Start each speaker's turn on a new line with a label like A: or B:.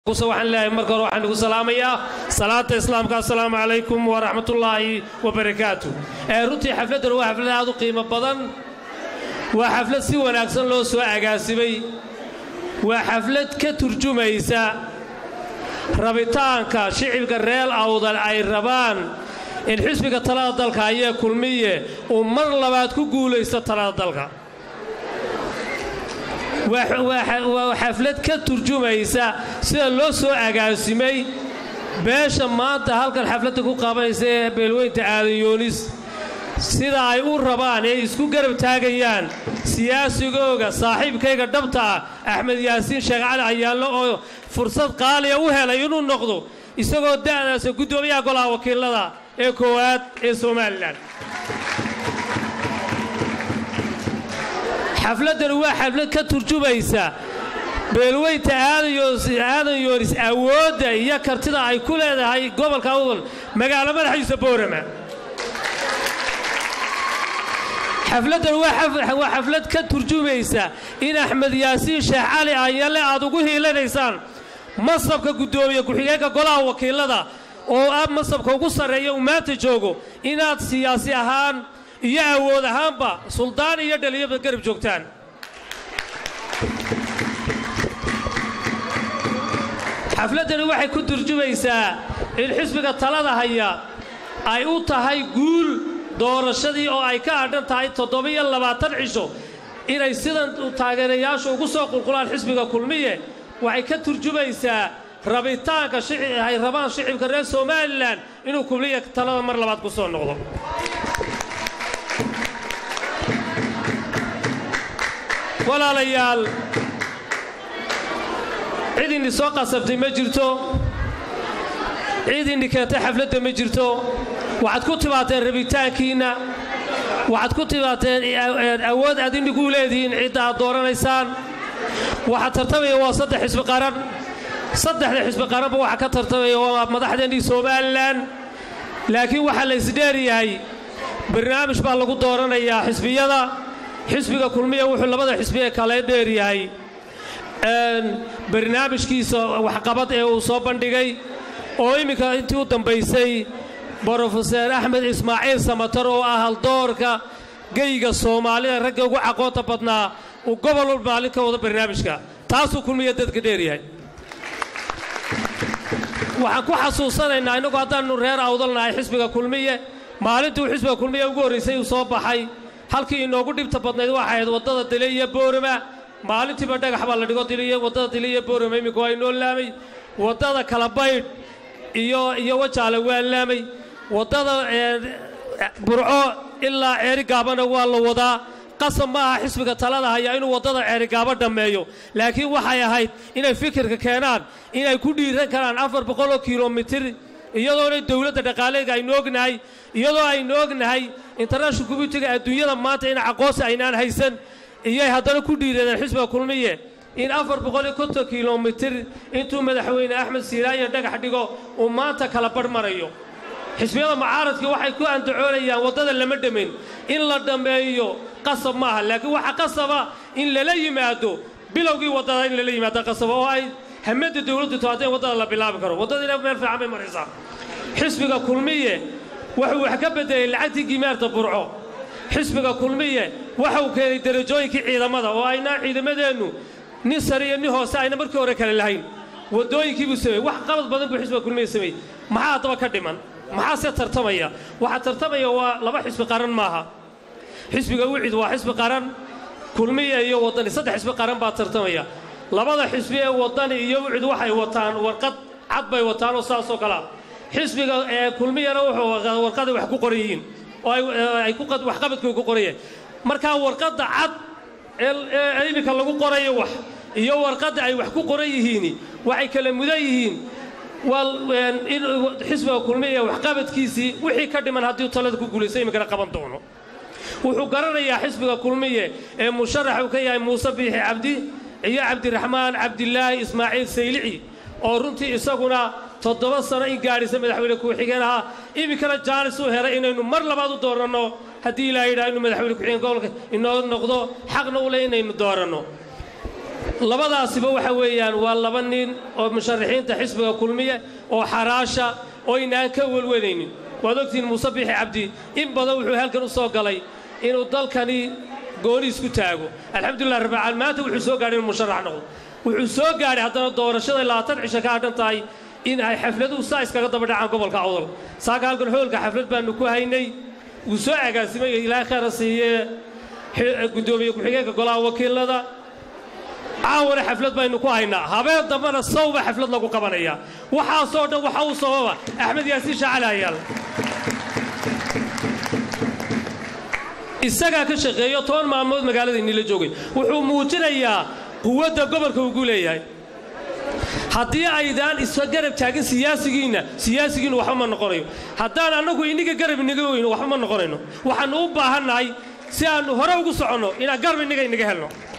A: waxaan leeyahay marka hore waxaan igu salaamayaa salaata islaamka assalaamu calaykum waraxmatullaahi wabarakaatu runtii xafladdan waa xaflad aad u qiimo badan waa xaflad si wanaagsan loo soo agaasimay waa xaflad ka turjumaysa rabitaanka shicibka reer awdal ay rabaan in xisbiga talada dalka ayee kulmiye uu mar labaad ku guulaysto talada dalka waa xaflad ka turjumaysa sida loo soo agaasimay beesha maanta halkan xafladda ku qabanaysa ee beelweynta aadanyoonis sida ay u rabaan ee isku garab taagayaan siyaasigooga saaxiibkayga dhabta ah axmed yaasiin sheekh cali ayaanlo oo fursad qaaliya u helay inuu noqdo isagoo da'daasa guddoomiyaha golaha wakiilada ee koowaad ee somalilan xafladdani waa xaflad ka turjumaysa beelweynta aadan yoonis awoodda iyo kartida ay ku leedahay gobolka awdal magaalo madaxiisa boorama xafladdan waa xaflad ka turjumaysa in axmed yaasiin sheekh cali ayalle aad ugu hiilanaysaan masabka guddoomiye ku-xigeenka golaha wakiilada oo ah masabka ugu sarreeya uu maanta joogo inaad siyaasi ahaan iyo awood ahaanba suldaan iyo dhaliyaba garab joogtaan xafladdani waxay ku turjumaysaa in xisbiga talada haya ay u tahay guul doorashadii oo ay ka adhan tahay toddoba-iyo labaatan cisho inay sidan taageerayaashu ugu soo qulqulaan xisbiga kulmiye waxay ka turjumaysaa rabitaanka ay rabaan shicibka reer somalilan inuu kulmiya talada mar labaad ku soo noqdo walaalayaal cid inni soo qasabtay ma jirto cid inni keentay xafladda ma jirto waxaad ku timaadeen rabitaankiinna waxaad ku timaadeen awood aad innigu leedihiin cidda aad dooranaysaan waxaa tartamaya waa saddex xisbi qaran saddexda xisbi qaranba waxaa ka tartamaya waa madaxdeennii somalilan laakiin waxaa la isdheeryahay barnaamij baa lagu dooranayaa xisbiyada xisbiga kulmiya wuxuu labada xisbi ee kale dheeryahay barnaamijkiisa waxqabad ee uu soo bandhigay oo imminka intii u dambaysay brofeser axmed ismaaciil samatar oo ah haldoorka geyga soomaalida ragga ugu caqoonta badnaa uu gobol walba maalin ka wado barnaamijka taasuu kulmiya dadka dheeryahay waxaan ku xasuusanaynaa innagu haddaannu reer awdalnahay xisbiga kulmiye maalintii uu xisbiga kulmiye ugu horraysay uu soo baxay halkii inoogu dhibta badnayd waxay ahayd waddada dile iyo boorama maalintiiba dhagax baa la dhigo diliy waddada dile iyo boorama iminka waa inoo laamay waddada kalabaydh iyo iyo wajaale waa laamay waddada burco ilaa ceerigaabana waa la wadaa qasab ma aha xisbiga talada haya inuu waddada ceerigaabo dhammeeyo laakiin waxay ahayd inay fikirka keenaan inay ku dhiiran karaan afar boqoloo kilomitir iyadoona dowladda dhaqaaleega aynu ognahay iyadoo aynu ognahay international communitiga adduunyada maanta in aqoonsi aynaan haysan iyay haddana ku dhiiradeen xisbiga kulmiye in afar boqoliyo konton kilomitir intuu madaxweyne axmed siiraanya dhagax dhigo uu maanta kala barh marayo xisbiyada mucaaradkii waxay ku andacoonayaan waddada lama dhammayn in la dhammeeyo qasab maaha laakiin waxaa qasaba in lala yimaado bilowgii waddada in lala yimaado qasaba oo ay hamadda dowladdu taado in waddada la bilaabi karo waddadiina meel fiican bay maraysaa xisbiga kulmiye wuxuu wax ka beddelay lacagtii gimaarta burco xisbiga kulmiye waxa uu keenay derajooyinkii ciidamada oo aynaa ciidamadeennu nin sare iyo nin hoose ayna markii hore kale lahayn waddooyinkii buu sameeyey wax qabad badan buu xisbiga kulmiye sameeyey maxaa haddaba ka dhiman maxaase tartamaya waxaa tartamaya waa laba xisbi qaran maaha xisbiga wicid waa xisbi qaran kulmiya iyo waddani saddex xisbi qaran baa tartamaya labada xisbi ee waddani iyo wicid waxay wataan warqad cad bay wataan oo saasoo kalea xisbiga ee kulmiyana wuxuu warqaday wax ku qoran yihiin oo ay waxqabadkooda ku qorayeen markaa warqadda cad ee iminka lagu qorayo wax iyo warqadda ay wax ku qoran yihiini waxay kala mudan yihiin in xisbiga kulmiya waxqabadkiisii wixii ka dhiman haddii talada ku guulaysa iminkana qaban doono wuxuu garanayaa xisbiga kulmiye ee musharax uu ka yahay muuse biixi cabdi iyo cabdiraxmaan cabdilaahi ismaaciil saylici oo runtii isaguna toddoba sano in gaadhisa madaxweyne ku-xigeen ahaa iminkana jaanis u helay inaynu mar labaad u dooranno haddii ilaa yidhaha inuu madaxweyne ku-xigeen gobolka inoo noqdo xaqna u leh inaynu dooranno labadaasiba waxa weeyaan waa laba nin oo musharaxiinta xisbiga kulmiye oo xaraasha oo inaan ka welwelaynin waad ogtihiin muuse bixi cabdi in badan wuxuu halkan u soo galay inuu dalkani gooni isku taago alxamdulilah rabbicaal maanta wuxuu soo gaadhay inuu musharax noqdo wuxuu soo gaadhay haddana doorashada labaatan cisho ka hadhan tahay in ay xafladuhu saa iskaga daba dhacaan gobolka awdal saaka halkan hoolka xaflad baannu ku haynay wuu soo agaasimay ilaahay khayra siiye guddoomiye ku-xigeenka golaha wakiilada caawana xaflad baynu ku haynaa habeen dambena sawba xaflad lagu qabanaya waxaasoo dhan waxa uu sababa axmed yaasiin shaacali hayaal isagaa ka shaqeeyo toban maalmood magaalada inila joogay wuxuu muujinayaa quwadda gobolka ugu leeyahay haddii aydaan isa garab taagin siyaasigiinna siyaasigiinnu waxba ma noqonayo haddaan annagu inniga garab inaga weyno waxba ma noqonayno waxaannu u baahannahay si aannu hore ugu soconno inaan garab innaga inaga helno